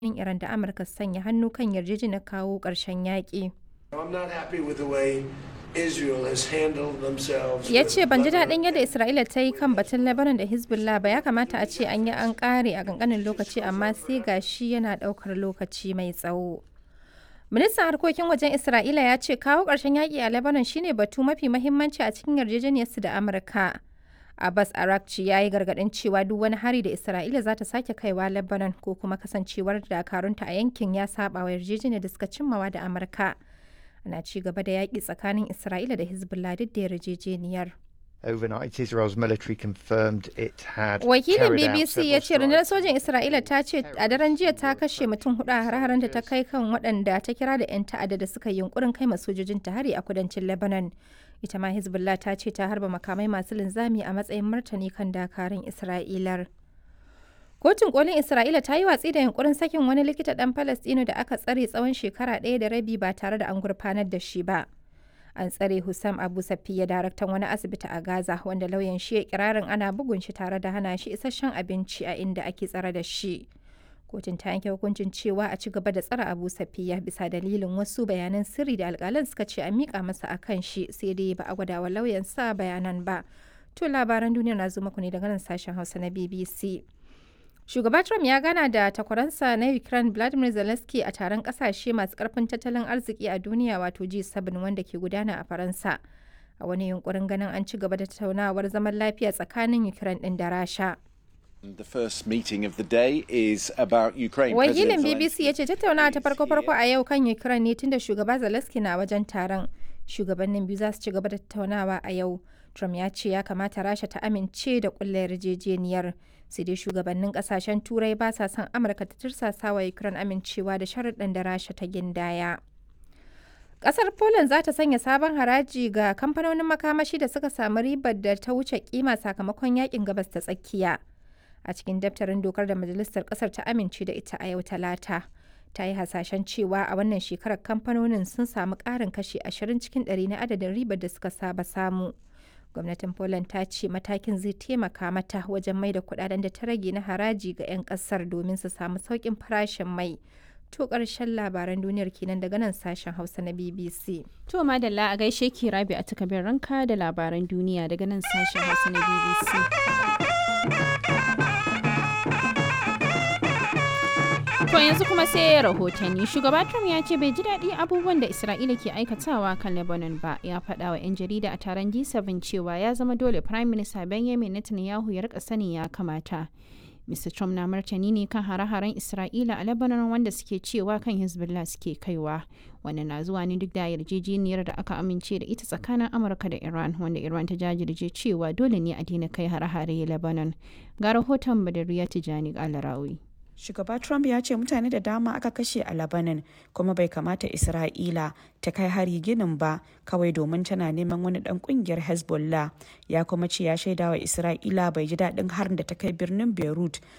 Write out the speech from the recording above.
shugabannin Iran da Amurka su sanya hannu kan yarjejeniyar kawo ƙarshen yaƙi. I'm not happy with the way Israel has handled themselves. Ya with ce ban ji Lebanon daɗin yadda Isra'ila ta yi kan batun Lebanon da Hezbollah ba ya kamata a ce an yi an ƙare a ƙanƙanin lokaci amma sai ga shi yana ɗaukar lokaci mai tsawo. Ministan harkokin wajen Isra'ila ya ce kawo ƙarshen yaƙi a Lebanon shine batu mafi mahimmanci a cikin yarjejeniyarsu da Amurka. Abbas Arakci ya yi gargaɗin cewa duk wani hari da Isra'ila za ta sake kaiwa Lebanon ko kuma kasancewar dakarunta a yankin ya saba wa yarjejeniyar da suka cimmawa da Amurka. Ana ci gaba da yaƙi tsakanin Isra'ila da Hezbollah duk da yarjejeniyar. Overnight, Israel's military confirmed it had Wakilin carried out BBC ya several ce rundunar strikes sojin Isra'ila ta ce a daren jiya ta kashe mutum hudu a hare da ta kai kan waɗanda ta kira da 'yan ta'adda da suka yi yunkurin kai sojojin ta hari a kudancin Lebanon. Ita ma Hezbollah ta ce ta harba makamai masu linzami a matsayin martani kan dakarun Isra'ilar. Kotun kolin Isra'ila ta yi watsi da yunkurin sakin wani likita ɗan Falastino da aka tsare tsawon shekara ɗaya da rabi ba tare da an gurfanar da shi ba. An tsare Hussam Abu Safiya daraktan wani asibiti a Gaza wanda lauyan shi ya kirarin ana bugun shi tare da hana shi isasshen abinci a inda ake tsare da shi. Kotun ta yanke hukuncin cewa a ci gaba da tsare Abu Safiya bisa dalilin wasu bayanan sirri da alƙalan suka ce a miƙa masa a kan shi sai dai ba a gwada wa lauyan sa bayanan ba. To labaran duniya na zo muku ne daga nan sashen Hausa na BBC. Shugaba Trump ya gana da takwaransa na Ukraine Vladimir Zelensky a taron kasashe masu karfin tattalin arziki a duniya wato G7 wanda ke gudana a Faransa. A wani yunkurin ganin an ci gaba da tattaunawar zaman lafiya tsakanin Ukraine ɗin da Rasha. The first meeting of the day is about Ukraine. Wakilin President BBC ya ce tattaunawa ta farko-farko a yau kan Ukraine ne tunda shugaba Zelensky na wajen taron. Shugabannin biyu za su ci gaba da tattaunawa a yau. Trump ya ce ya kamata Rasha ta amince da kulla yarjejeniyar. Sai dai shugabannin kasashen Turai ba sa son Amurka ta tirsasa wa Ukraine amincewa da sharuɗan da Rasha ta gindaya. Ƙasar Poland za ta sanya sabon haraji ga kamfanonin makamashi da suka samu ribar da ta wuce kima sakamakon yakin gabas ta tsakiya. A cikin daftarin dokar da majalisar ƙasar ta amince da ita a yau talata. Ta yi hasashen cewa a wannan shekarar kamfanonin sun samu ƙarin kashi 20 cikin 100 na adadin ribar da suka saba samu. Gwamnatin Poland ta ce matakin zai taimaka mata wajen mai da kudaden da ta rage na haraji ga 'yan kasar domin su samu sauƙin farashin mai. To ƙarshen labaran duniyar kenan daga nan sashen Hausa na BBC. To madalla a gaishe ki rabi a takabin ranka da labaran duniya daga nan sashen Hausa na BBC. To yanzu kuma sai rahotanni. Shugaba Trump ya ce bai ji daɗi abubuwan da Isra'ila ke aikatawa kan Lebanon ba. Ya faɗa wa 'yan jarida a taron G7 cewa ya zama dole Prime Minister Benjamin Netanyahu ya rika sani ya kamata. Mr. Trump na martani ne kan hare-haren Isra'ila a Lebanon wanda suke cewa kan Hezbollah suke kaiwa. Wannan na zuwa ne duk da yarjejeniyar da aka amince da ita tsakanin Amurka da Iran wanda Iran ta jajirce cewa dole ne a daina kai hare-hare Lebanon. Ga rahoton Badariya Tijani Alarawi. Shugaba Trump ya ce mutane da dama aka kashe a Lebanon kuma bai kamata Isra'ila ta kai hari ginin ba kawai domin tana neman wani dan kungiyar Hezbollah. Ya kuma ce ya shaidawa Isra'ila bai ji daɗin harin da ta kai birnin Beirut